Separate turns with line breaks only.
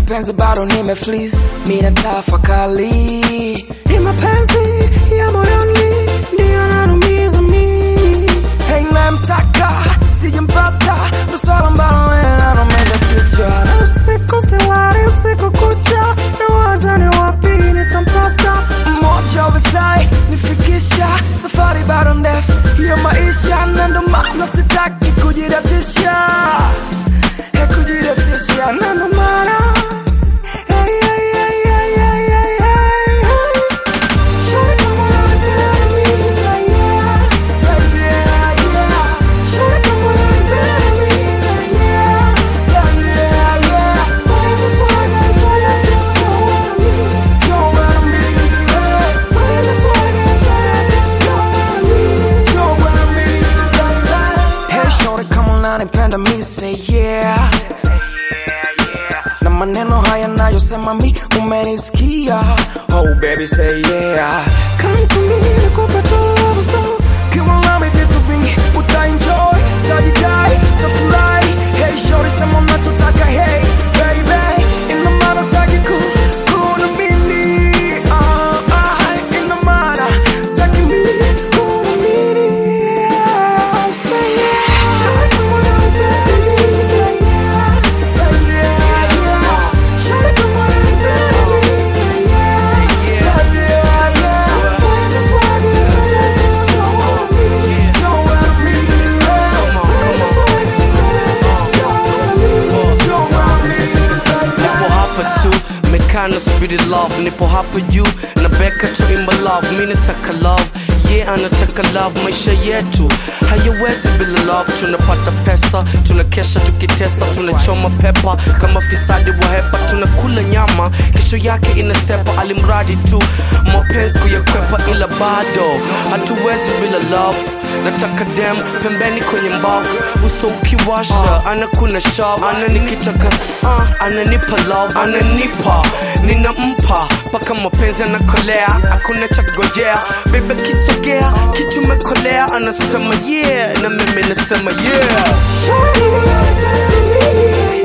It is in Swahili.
mapenzi bado nimeflis mina tafakali ni mapenzi ya moyoni ndiyo nanumiza mi hey, namtaka sijampata ndo swala ambalo linanumiza kichwa na usiku silali usiku kucha nawaza ni wapi nitampata mmoja wesai nifikisha safari bado ndefu hiyo maisha na ndo maana sitaki kujidatisha Hey, kujidatisha na ndo maana Hey, hey, hey, hey, hey, hey, hey, hey. Shawty, come on and dance with me, say yeah, say yeah, yeah. Shawty, come on and dance with me, say yeah, say yeah, yeah. Wherever swag I try to do, show what I mean, yeah. Wherever swag I try to do, show what I mean, baby. Hey, shorty, come on and nipenda mi, say yeah na maneno haya nayosema mi umenisikia oh baby say yeah come to me nikupe tu love story kiwa nami vitu vingi utaenjoy tajidai tafurahi hey shorty sema unachotaka hey baby ina maana taki ku kuna mimi ah ah ina maana taki mimi kuna mimi yeah say yeah shorty come on and baby say yeah say yeah yeah shorty come on and baby say yeah say yeah yeah when the swag is ready to show what I mean show what I mean yeah when the swag is ready to show what I mean show what I mean
nipo hapa tu mekana subiri love nipo hapa juu na beka tu imba love mi nataka love ye yeah, anataka love maisha yetu hayawezi bila love tunapata pesa tunakesha tukitesa tunachoma pepa kama fisadi wa hepa tunakula nyama kesho yake inasepa alimradi tu mapenzi kuyakwepa ila bado hatuwezi bila love nataka dem pembeni kwenye mbavu uso ukiwasha anakuna shav ananikitaka uh, ananipa love ananipa ninampa mpaka mapenzi anakolea hakuna cha kugojea bebe kisogea kichumekolea anasema yeah na mimi nasema yeah
Shawty, come on and baby say